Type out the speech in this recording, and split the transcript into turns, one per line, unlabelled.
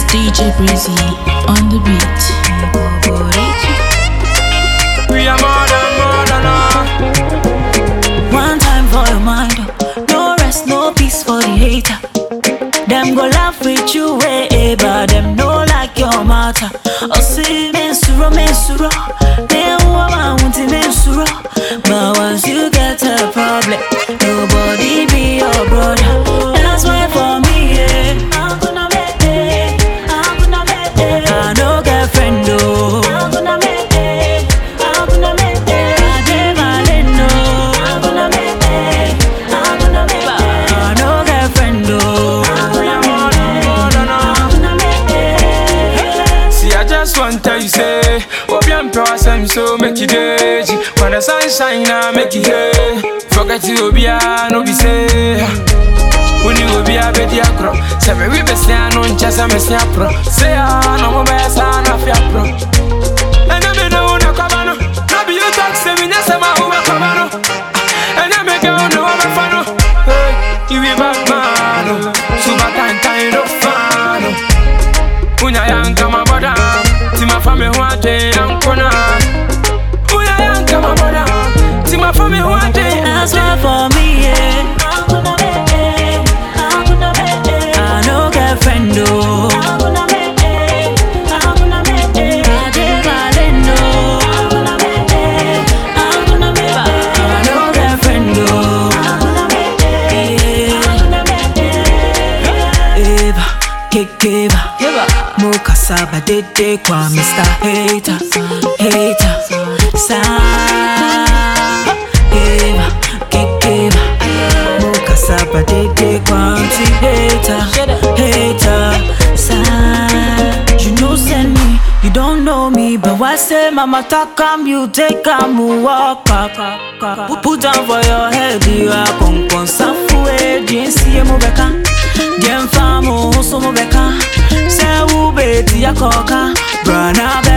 DJ Breezy on the beat.
We are more than more than all.
One time for your mind, oh. no rest, no peace for the hater. Them go laugh with you, way, but them no like your matter. Oh, see, men suro, men suro, men woman want to men suro. But once you get a problem, nobody be your brother. That's why for me, yeah, I'm gonna make it, I'm gonna make it. I no girlfriend, though. I'm gonna make it, I'm gonna make it. I dey violent, no. I'm gonna make it, I'm gonna make it. I no girlfriend, though. I'm
We are
gonna
more than more than all.
I'm gonna make it.
See, I just want tell you say, Obi and Power Sam so make you daisy. When the sun shine, I make you hay. Forget you, Obi, I no be say. When you Obi, I bet you acro. Say me we best ya no chess, I miss ya pro. Say ah, no more best, I no fear pro. And I mean, no, no, come on. No be you talk, say me, yes, I'm a who come on. And I make you know I'm a fan. oh. Hey, you be back, man. oh. Super time, time, no fan. oh. Unya yanka maboda Tima fami huate yankona Unya yanka maboda Tima fami huate
That's why for me, yeah. I'm gonna make it. I'm gonna make it. I no girlfriend, though. I'm gonna make it. I'm gonna make it. I dey violent, no. I'm gonna make it. I'm gonna make it. I no girlfriend, though. I'm gonna make it. I'm gonna make it. Eva, kekeva, mukasaba dede kwa Mr. Hater, hater, sa Eva, kekeva, mukasaba dede kwa anti hater, hater, sa You know send me, you don't know me, but why say mama talk am, you take am, walk up, put, put down for your head, you are con con safu e jinsi mo beka, jem famu so mo beka, se u beti ya koka, brana